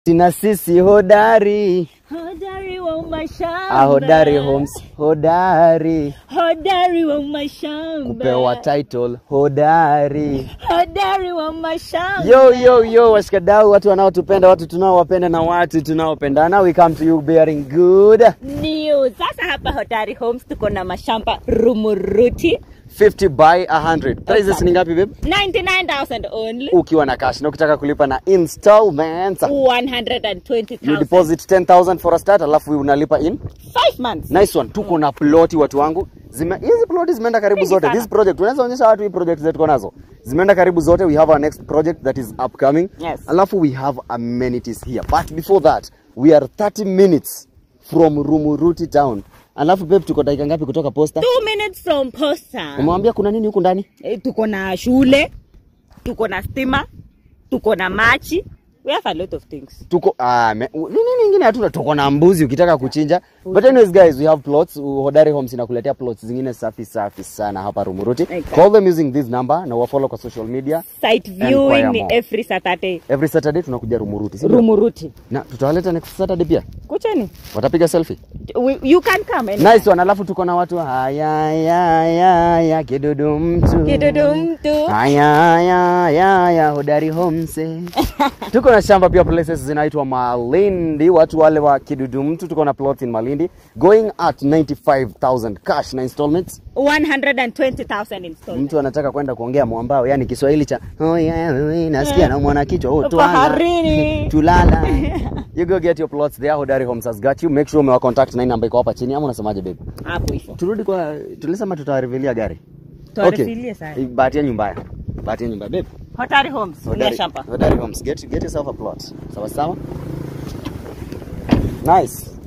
Sina sisi hodari. Hodari wa mashamba. Ah, hodari homes. Hodari. Hodari wa mashamba. Kupewa title hodari. Hodari wa mashamba. Yo yo yo, washikadau, watu wanaotupenda, watu tunaowapenda na watu tunaopendana, we come to you bearing good. News. Sasa hapa Hodari Homes tuko na mashamba Rumuruti 50 by 100. Prices ni ngapi babe? 99,000 only. Ukiwa na cash na ukitaka kulipa na installments. You 120,000. deposit 10,000 for a start alafu unalipa in 5 months. nice one. Tuko na ploti watu wangu. Zime, hizi ploti zimeenda karibu Mingi zote. sana. This project unaweza onyesha watu hii project zetu tuko nazo. Zimeenda karibu zote. We have our next project that is upcoming. Yes. Alafu we have amenities here. But before that, we are 30 minutes from Rumuruti town. Alafu babe tuko dakika ngapi kutoka posta? 2 minutes from Posta. Umemwambia kuna nini huku ndani? Eh, tuko na shule, tuko na stima, tuko na machi. We have a lot of things. tuko ah, me, u- nini nyingine hatuna tuko na mbuzi ukitaka kuchinja but anyways guys we have plots Uh, hodari homes inakuletea plots zingine safi safi sana hapa rumuruti Exactly. call them using this number na wafollow kwa social media Site Enquire viewing ni more. every Saturday. every saturday tunakuja rumuruti si ndio? Rumuruti. na tutawaleta next saturday pia Kucheni. watapiga selfie We, you can come anytime. nice one alafu tuko na watu haya ya ya ya kidudu mtu Kidudu mtu. haya ya ya ya hodari homes tuko na shamba pia places zinaitwa malindi watu wale wa kidudu mtu tuko na plot in malindi going at 95000 cash na installments 120,000 installment. mtu anataka kwenda kuongea mwambao yani kiswahili cha oh yeah, oh, nasikia na mwana kichwa oh, Baharini. tulala you go get your plots there hodari homes has got you make sure umewa contact na hii namba iko hapa chini ama unasemaje babe Hapo hivyo. turudi kwa tulisema tutawarevealia gari Tuwarevealie sana. bahati yenu mbaya bahati yenu mbaya babe Hotari Homes. Hodari. shamba. Hodari Homes. Get, get yourself a plot. Sawa sawa. Nice.